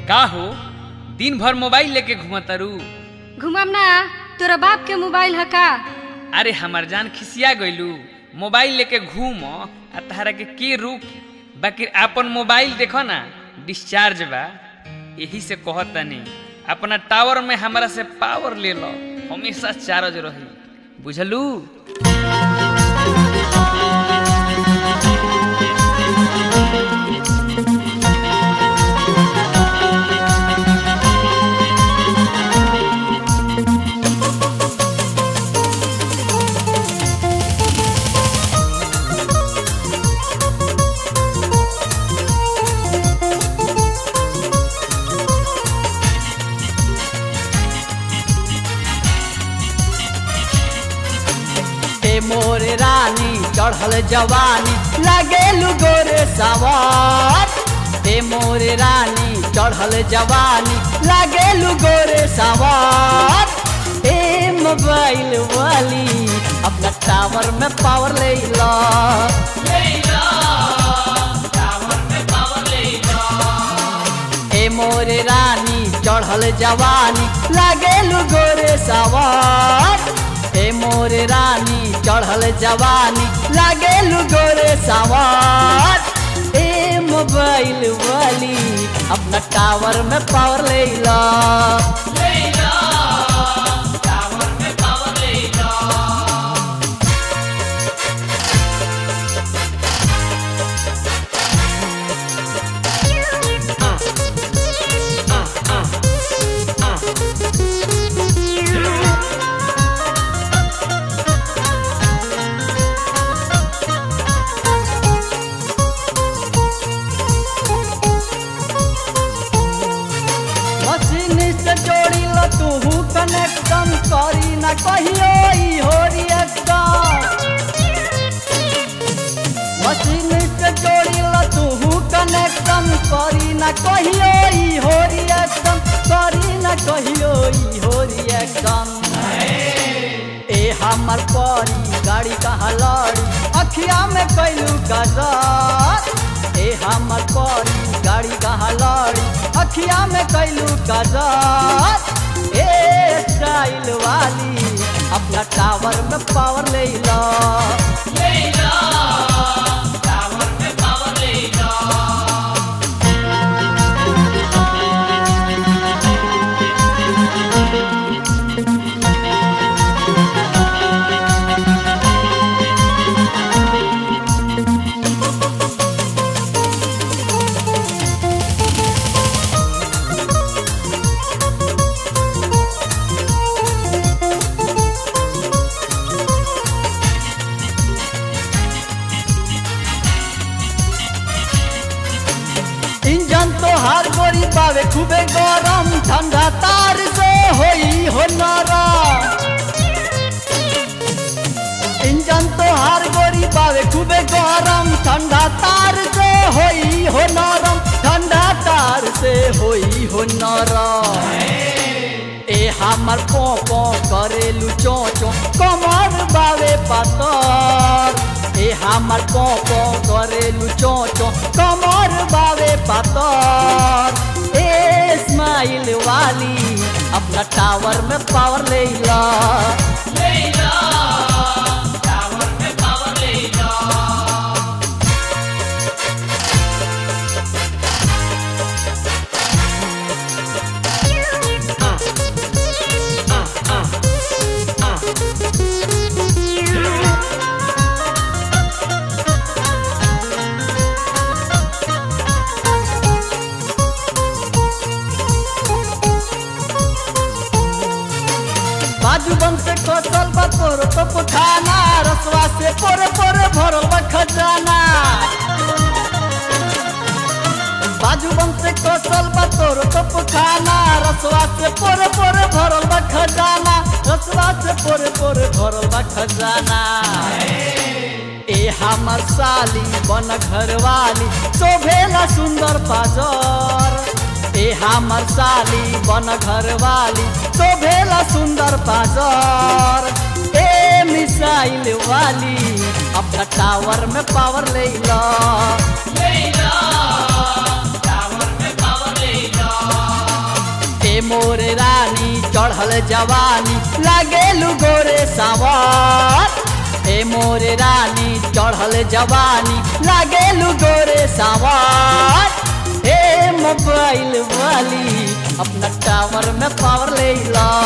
का हो दिन भर मोबाइल लेके घुमतारू घुमाम ना तोरा बाप के मोबाइल है का अरे हमार जान खिसिया गइलू मोबाइल लेके घूम आ तहरा के के रुक बाकी आपन मोबाइल देखो ना डिस्चार्ज बा यही से कहतनी अपना टावर में हमरा से पावर ले लो हमेशा चार्ज रही बुझलू हे मोरे रानी चढ़ल जवानी लगेलु गोरे सवार हे मोरे रानी चढ़ल जवानी लगेलु गोरे सवार ए मोबाइल वाली अपना टावर में पावर ले ला ए मोरे रानी चढ़ल जवानी लगेलु गोरे सवार ए मोरे रानी चढ़ल जवानी लगेलु गोरे सवार ए मोबाइल वाली अपना टावर में पावर ले ला मशीन से जोड़ी लो तू कनेक्शन करी ना कहियो ई हो रिएक्शन मशीन से जोड़ी लो तू कनेक्शन करी ना कहियो ई हो रिएक्शन करी ना कहियो ई हो रिएक्शन ए हमर परी गाड़ी कहाँ लड़ी अखिया में कैलू गजर ए हमर परी गाड़ी कहाँ लड़ी अखिया में कैलू गजर ए स्टाइल वाली अपना टावर में पावर ले ला इंजन तो हर गोरी पावे खूबे गरम ठंडा तार से होई हो नरम इंजन तो हर गोरी पावे खूबे गरम ठंडा तार से होई हो नरम ठंडा तार से होई हो नरम ए हमर पो पो करेलु चो चो कमर बावे पातर ए हमर पो पो करेलु चो चो कमर बावे पातर ए स्माइल वाली अपना टावर में पावर ले ला बाजू बम से कसल बा तोर तो पुठाना रसवा से पोरे पोरे भरल बा खजाना बाजू बम से कसल बा तोर तो पुठाना रसवा से पोरे पोरे भरल बा खजाना रसवा से पोरे पोरे भरल बा खजाना ए हमर साली बन घरवाली शोभेला सुंदर पाजर ए हमर साली बन घरवाली शोभेला सुंदर पाजर ए मिसाइल वाली अपना टावर में पावर ले ला टावर में पावर ले लो चढ़ल जवानी लागेलू गोरे सावर ए मोरे रानी चढ़ल जवानी लागेलू गोरे सावर ए मोबाइल वाली अपना टावर में पावर ले ला